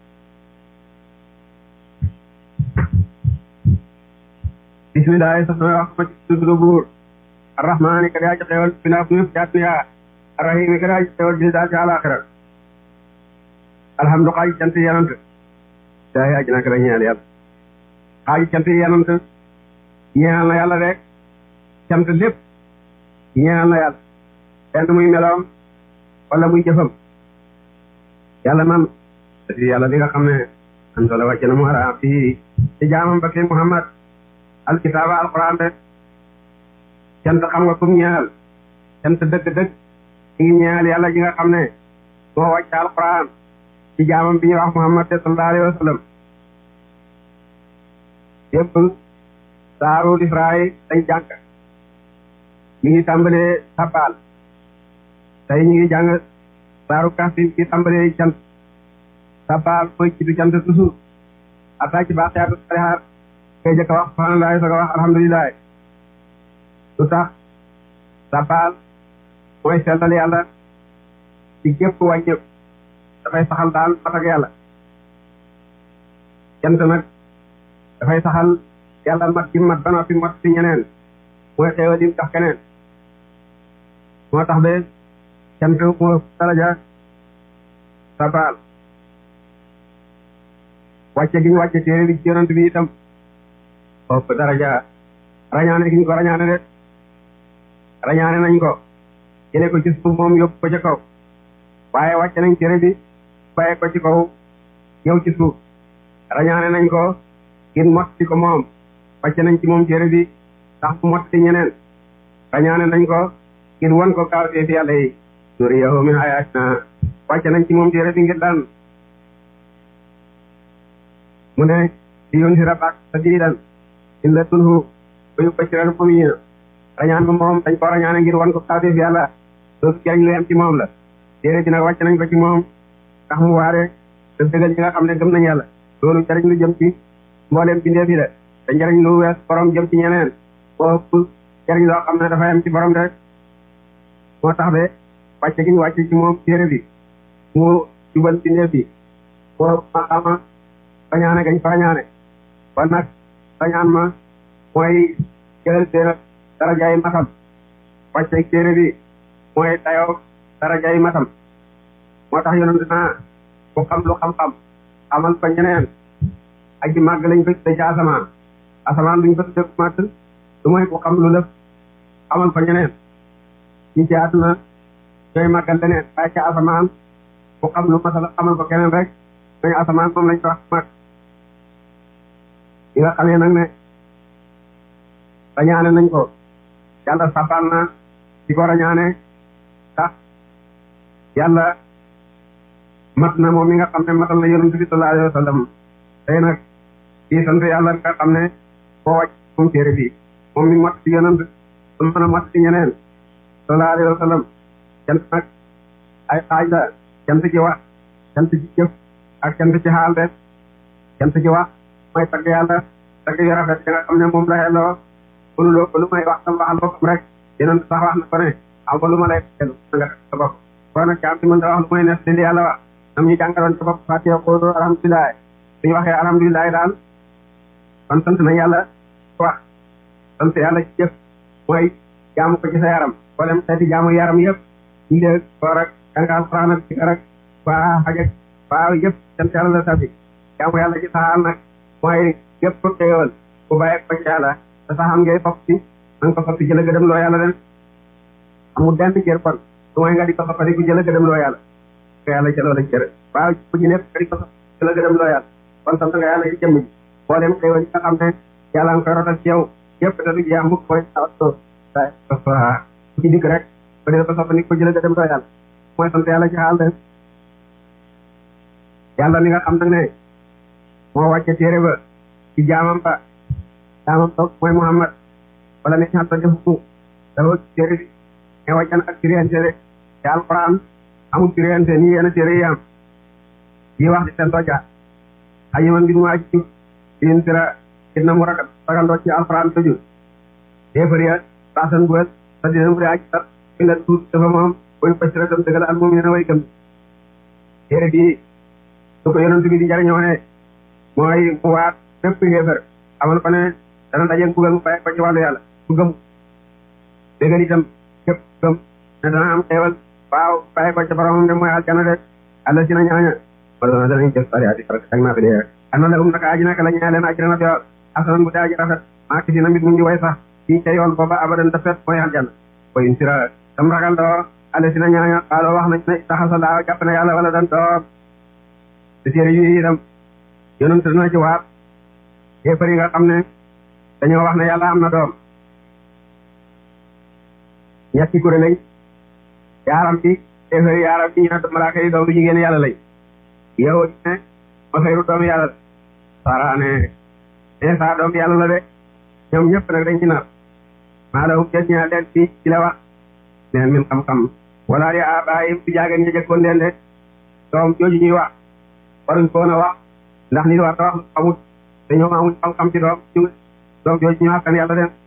S1: bismillahi sax na wax ma ci tuddu buur arrahmaani ka daa ci xewal bi naa bu jaat yaa arrahimi ka daa ci xewal bi daal ci àlaxira alhamdu xaaji cant yanant daay aji nak la ñeel yàlla xaaji cant yanant ñeel na yàlla rek cant lépp ñeel na yàlla benn muy meloom wala muy jëfam yàlla man di yàlla di nga xam ne antola wàcce na mu ara fii ci jaamam ba ki muhammad alkitaaba alquran de cant xam nga kum ñeel cant dëgg-dëgg mi ngi ñeel yàlla ji nga xam ne moo wàcce alquran ci jaamam bi ñuy wax muhammad de sallallahu alayhi wa sallam yëpp saaru israil dañ jàng mi ngi tàmbalee sabal tey ñu ngi jàng saaru kafi mi ngi tàmbalee cant sabal mooy ci du cant toujours ataa ci baaxiyaatu salihaat kay jëkk wax subhanallah soog a wax alhamdulilah lu tax sabal mooy sellal yàlla ci gépp wàññëpp dafay saxal daal mat ak yàlla cant nag dafay saxal yàlla mat ci mat ba noppi mat ci ñeneen mooy xéewal lim tax keneen moo tax ba cant moo daraja sabal wàcce gi ñu wàcce téere bi ci yonent bi itam ëpp daraja rañaane gi ñu ko rañaane de rañaane nañ ko jële ko ci suuf moom yóbbu ko ca kaw waaye wàcce nañ téere bi bàyyi ko ci kaw ñëw ci suuf rañaane nañ ko ngir motti ko moom wàcce nañ ci moom téere bi ndax mu motti ñeneen rañaane nañ ko ngir won ko kaawtee fi yàlla yi nuriyahu min ayatina wàcce nañ ci moom téere bi ngir daan mu ne di yoon si rabak sa diidan in la tunhu ba yu basiral mu'minina rañaan ba moom dañ ko rañaane ngir wan ko kaawtee fi yàlla loolu jariñ lu yem ci moom la téere bi nag wàcc nañ ko ci moom ndax mu waare te dëggal ñi nga xam ne gëm nañ yàlla loolu jariñ lu jëm ci mbooleem bindee fi de te njariñ lu wees borom jëm ci ñeneen boo ëpp jariñ loo xam ne dafa yem ci borom de moo tax de wàcce gi ñu wàcce ci moom téere bi mu jubal bindee fi boo maqaama bañaane gañ fañaane kon nag bañaan ma mooy jëlal téere darajaay matam wàcce téere bi mooy dayoo darajaay matam moo tax yonent naa ku xam lu xam-xam xamal ko ñeneen aji màgg lañ ko tudde ci asamaan asamaan duñ ko tudde ku màgg lu mooy ku xam lu lëf xamal ko ñeneen ñi ci àdduna ñooy màggal leneen waaye ci asamaan ku xam lu masala xamal ko keneen rek ñooy asamaan moom lañ ko wax màgg yi nga xamee nag ne rañaane nañ ko yàlla sabal na di ko rañaane tax yàlla mat na moom mi nga xam ne matal na yonent bi sallallahu alayhi wa sallam tey nag kii sant yàlla nga xam ne moo wàcc moom téere bi moom mi mat ci yonent su mën a mat ci ñeneen sallallahu alayhi wa sallam cant nag ay xaaj la cant ci wax cant ci jëf ak cant ci xaal de cant ci wax mooy tagg yàlla tagg yu rafet yi nga xam ne moom la xelloo mënuloo ko lu may wax tam waxal boppam rek yonent sax wax na ko ne am ko lu ma lay xelu nga sa bopp kon nag jaam ci mën da wax lu mooy nes li yàlla wax nam ñu jàngaloon sa bopp fàttee xoolu alhamdulilah suñu waxee alhamdulilah daal kon sant nañ yàlla wax sant yàlla ci jëf mooy jaamu ko ci sa yaram boo dem xeeti jaamu yaram yëpp ñu dee koor ak jàng alxuraan ak sikar ak waa xaj ak waa yëpp sant yàlla la sabi jaamu yàlla ci saxaal nag mooy yëpp xéewal bu bàyyi ko ci yàlla te saxam ngay fopp si na nga ko soppi jëla gëdëm loo yàlla den amul benn cër kon su mooy nga di ko soppati ku jëla gëdëm loo yàlla ko yàlla jëloo la cër waaw ku ci nekk nga di ko soppi jëla gëdëm loo yàlla kon sant nga yàlla ci jëmm ji boo dem xéewal yi nga xam ne yàlla nga koy rotal ci yow yëpp te du jeex mukk mooy ku ci dikk rek ba dee ko soppandi ko jëla gëdëm loo yàlla mooy sant yàlla ci xaal de yàlla mi nga xam nag ne moo wàcce téere ba ci jaamam ba jaamam ba mooy Muhammad wala ne ñaata defu dafa téere bi mais wàccan ak firiante de te alquran amul firiante nii yenn téere yi am yi wax di seen toja ayi man mbir mu aji jub yin sira it na mu ragal ragandoo ci alquran tëju déefar ya saasan buwel sa dina mu de aji sar fi la tuut dafa moom boy basira tam dëggal al moom yéen way gëm téere bi su ko yonent bi di njariñoo ne mooy mu waat bépp xéefar amal ko ne dana dajeeg bugal mu bàyyi ko ci wàllu yàlla ku gëm déggal itam képp gëm ne dana am xéewal waaw bàyyi ko ci boromam de mooy aljana de àlla si na ñaaña wala dana danañ jëf sariati farak ak naa fi dee ana la um naka aji naka la ñaa leen aji na biyool asanan bu dee aji rafet maa ki si na mbit mu ngi way sax fii ca yoon booba abadan dafet mooy aljana koy insira tam ragal doo àlla si na ñaaña xaaloo wax nañ ne taxasa laa jàpp na yàlla wala dan doom te téere yi itam yonent na ci waat yéefar yi nga xam ne dañoo wax ne yàlla am na doom ñetti kuréel lañ yaaram bi yéefar yi yaaram bi ñu ne malaaka yi doom lu jigéen yàlla lañ yow ne ma fayru doom yàlla la sara ne Isa doom yàlla la de ñoom ñëpp nag dañ ci nar maa la hum jël ñaa leen fii ci la wax leen min xam-xam wala di abaayim fi jaagen ña jëkkoon leen de doom jooju ñuy wax waruñ ko woon a wax ndax nit war ta wax lu xamut te ñoom amuñ xam-xam ci doom ñu doom jooju ñu askan yàlla den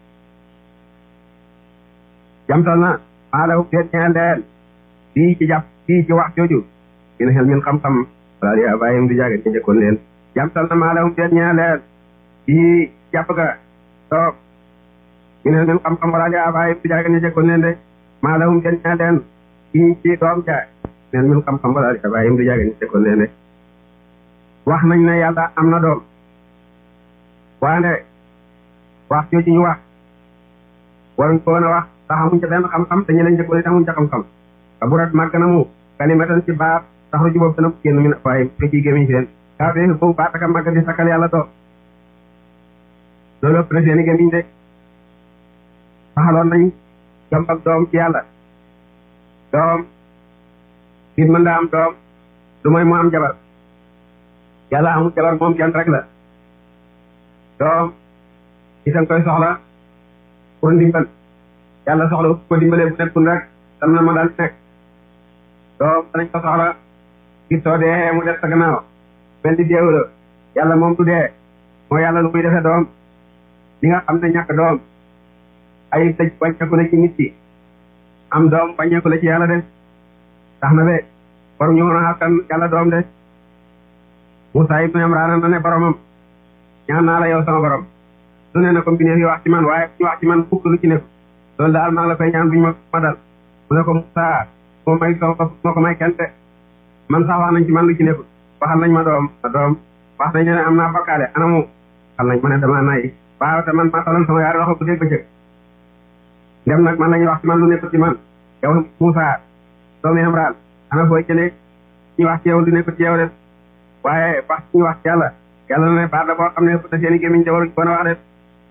S1: jamtal na maa la seen ñeel leen fii ci jàpp fii ci wax jooju min xel min xam-xam wala di bàyyim di jàgge ñu jëkkoon leen jamtal na maa la seen ñeel leen fii jàpp ga toog min xel min xam-xam wala di bàyyim di jàgge ñu jëkkoon leen de maa la seen ñeel leen fii ci doom ja min xel min xam-xam wala di bàyyim di jàgge ñu jëkkoon leen de wax nañ ne yàlla am na doom waande wax jooju ñu wax waruñ ko woon a wax tax amuñ ca benn xam-xam te ñu leen jëkkoon it amuñ ca xam-xam ka bu rat màgg na mu kalimatan ci baat tax lu jubóob dana génn mi ne waaye te ciy gémmiñ seen kaa bee boobu baat aka màgg di sakkal yàlla doom loolu ëpp na seen i gémmiñ de taxaloon nañ jom ak doom ci yàlla doom nit mën daa am doom lu mooy mu am jabar yàlla amul jabar moom kenn rek la doom itam koy soxla pour ndimbal yàlla soxla ko dimbalee bu nekkul rek tam na ma daal nekk doom danañ ko soxla ngir soo dee mu def sa gannaaw mel ni déew la yàlla moom du dee moo yàlla lu muy defee doom li nga xam ne ñàkk doom ay tëj wàññeeku la ci nit ki am doom wàññeeku la ci yàlla de tax na be war ñu mën a xaskan yàlla doom de Moussa ibn Imran na ne boromam ñaan naa la yow sama borom lu ne na ko mbindeef yi wax ci man waaye ñu wax ci man fukk lu ci nekk loolu daal maa ngi la koy ñaan buñu ma ma dal mu ne ko Moussa moo may sama bopp moo ko may kenn te man sax wax nañ ci man lu ci nekk waxal nañ ma doom ma doom wax nañ ne am naa bakkaale anamu waxal nañ ma ne dama nay waaw te man maa taloon sama yaari loxo bu dégg bëccëg ndem nag man lañuy wax ci man lu nekk ci man yow Moussa doomu Imran ana fooy jëlee ñu wax ci yow lu nekk ci yow de waaye wax ñu wax ci yàlla yàlla na ne baat la boo xam ne te seeni gémmiñ de waruñ ko wax de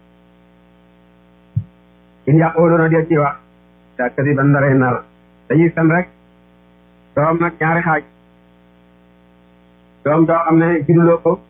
S1: in yàqooloona dee ci wax daa kasi ban daray nar dañuy fen rek doom nag ñaari xaaj doom doo xam ne judduloo ko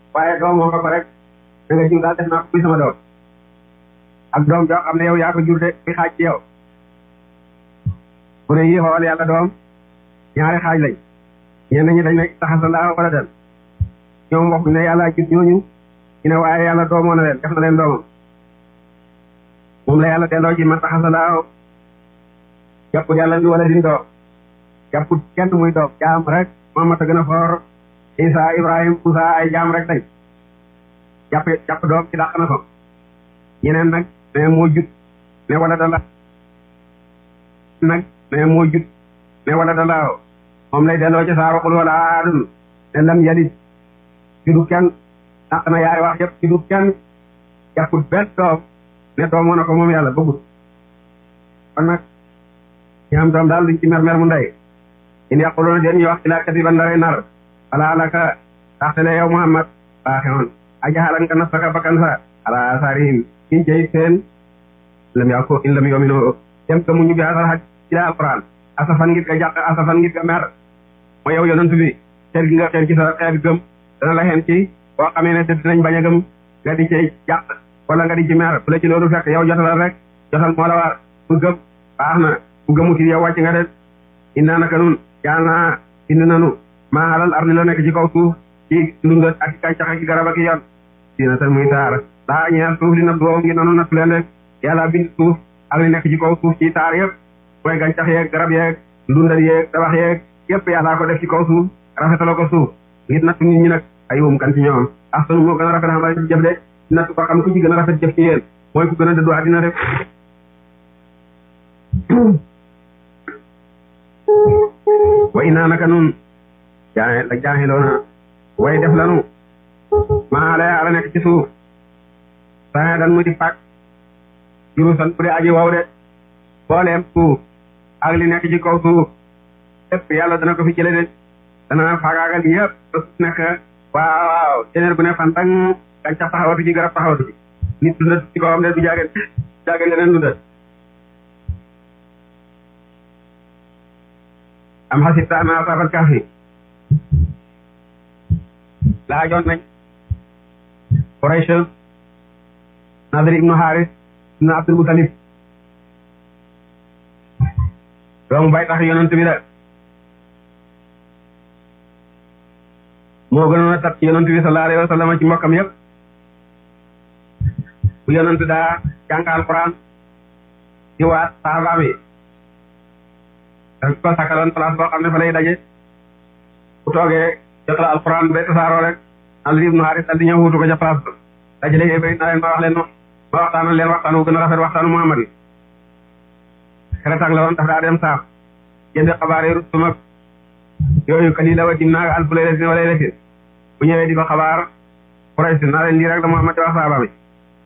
S1: waaye doom moo nga ko rek da nga jiw daal def naa ko muy sama doom ak doom joo xam ne yow yaa ko jur de muy xaaj ci yow bu ne yi xool yàlla doom ñaari xaaj lañ ñenn ñi dañ ne taxasa laa wala den ñoom waxuñ ne yàlla jur ñooñu ñu ne waaye yàlla doomoo na leen def na leen doomam moom la yàlla delloo ci man taxasa laa jàpput yàlla bi wala din doom jàpput kenn muy doom jaam rek Muhammad a gën a foor Isa Ibrahim Musa ay jaam rek lañ jàpp jàpp doom ci dàq na ko ñeneen nag ne moo jut ne wala dala nag ne moo jut ne wala dalaaw moom lay delloo ci saaro xul wala aadun ne lam yalit judu kenn dàq na yaari wax yëpp judu kenn jàpput benn doom ne doomoo na ko moom yàlla bëggut kon nag ñu am doom daal duñ ci mer mer mu ndey in yaquluna den ñu wax ilaa kadiban daray nar wala alaka taxtele yow Muhammad baaxewoon ajaxalan nga nafsaka bakkan sa ala asarihim in cey seen lam yaa ko in lam yomino dem ka muñu bi asal xaj ci la alquran asafan ngir nga jàq asafan ngir nga mer mooy yow yonent bi xeer gi nga xeer ci sa xeer gëm dana la xeen ci boo xamee ne dinañ bañ a gëm nga di cey jàq wala nga di ci mer bu la ci loolu fekk yow jotalal rek jotal moo la war bu gëm baax na bu gëmuti yow wàcc nga de inna naka nun jaal naa bind nanu maa alal ardi la nekk ci kaw suuf ci ndundat ak gàncax ak garab ak yoon dina tan muy taar daa ñeel suuf li nag doom ngi nanu nattu leen rek yàlla bind suuf ak li nekk ci kaw suuf ci taar yëpp mooy gàncax yeeg garab yeeg ndundat yeeg tabax yeeg yëpp yàllaa ko def ci kaw suuf rafetaloo ko suuf ngir nattu nit ñi nag ay wum kan ci ñoom axsanu moo gën a rafet xam la ci jëf de nattu ko xam ku ci gën a rafet jëf ci yéen mooy ku gën a dëddu àddina rek wa inaa naka nun jaa la jaaxiloona way def lanu maa lay ala nekk ci suuf saa dan mu di fàkk juru san bu di aji wow de booleem suuf ak li nekk ci kaw suuf lépp yàlla dana ko fi jële de dana faagaagal yëpp ba suuf nekk waaw waaw téeméer bu ne fantang gàncax taxawatu ci garab taxawatu ci nit dundat ci kawam de du jaagen jaagen leneen dundat am xasibta ana asaabal kahfi laajoon nañ Quraysh Nadir ibnu Haris ibnu Abdul Mutalib doomu bay tax yonent bi la moo gënoon a tat ci yonent bi sallallahu alayhi wa sallam ci mbokkam yëpp bu yonent daa jàng alquran ci waat sahabaam yi daf ko sakkaloon place boo xam ne fa lay daje bu toogee jotal alquran ba tasaaroo rek Nadir ibnu Haris dal di ñëw wutu ko ca place ba dajale yee bëri na leen ma wax leen ma waxtaanal leen waxtaan wu gën a rafet waxtaanu Muhammad yi xeretang la woon dafa daa dem saaf jënd xabaar yi rustum ak yooyu kalila wa dim naa alfu laylatin wa laylatin bu ñëwee di ko xabaar Quraysh naa leen lii rek la Muhammad di wax saaba mi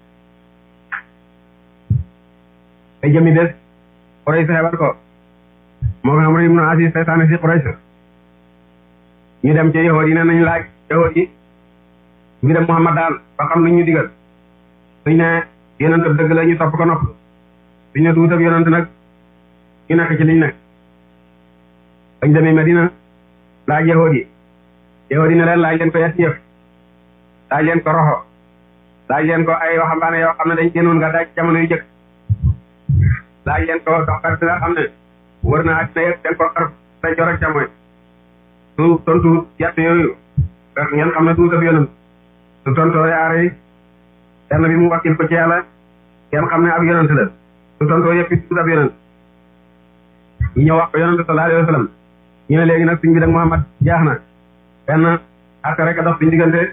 S1: te jëmi des Quraysh xebal ko moo nga Amr ibn Aziz seytaane si Quraysh ñu dem ci yahood yi ne nañ laaj yahood yi mbiram Muhammad daal ba xam nañ ñu digal suñ ne yonent ab dëgg la ñu topp ko nopp suñ ne duut ab yonent nag ñu nekk ci liñ nekk bañ demee Medina laaj yahood yi yahood yi ne leen laaj leen ko yes yëf laaj leen ko roxo laaj leen ko ay waxambaane yoo xam ne dañ génnoon nga daaj jamono yu jëkk laaj leen ko doxkat bi nga xam ne wër na àddina yëpp den ko xar day jor ak jamono su tontu yett yooyu ngeen xam ne duut ab yonent su tontoo yaar yi benn bi mu wakkil ko ci yàlla ngeen xam ne ab yonent la su tontoo yëpp it duut ab yonent ñu ñëw wax ko yonent sallallahu alayhi wa sallam ñu ne léegi nag suñ bi dag Muhammad jaax na benn ak rek a dox suñ diggante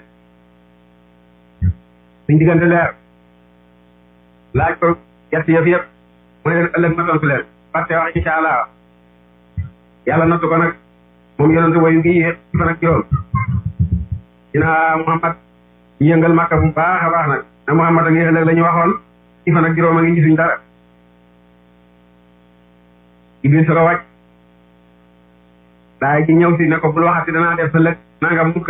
S1: suñ diggante leer laaj ko yett yëf yëpp mu ne leen ëllëg ma tontu leen parce que wax insha allah yàlla nattu ko nag moom yonent wayu gi yéex ci fan ak juróom dina Muhammad ñu yëngal Makka bu baax a baax nag ne Muhammad a ngi ëllëg la ñu waxoon ci fan ak juróom a ngi gisuñ dara Jibril su ko wàcc daay ji ñëw si ne ko bul waxati danaa def sa lëg nangam mukk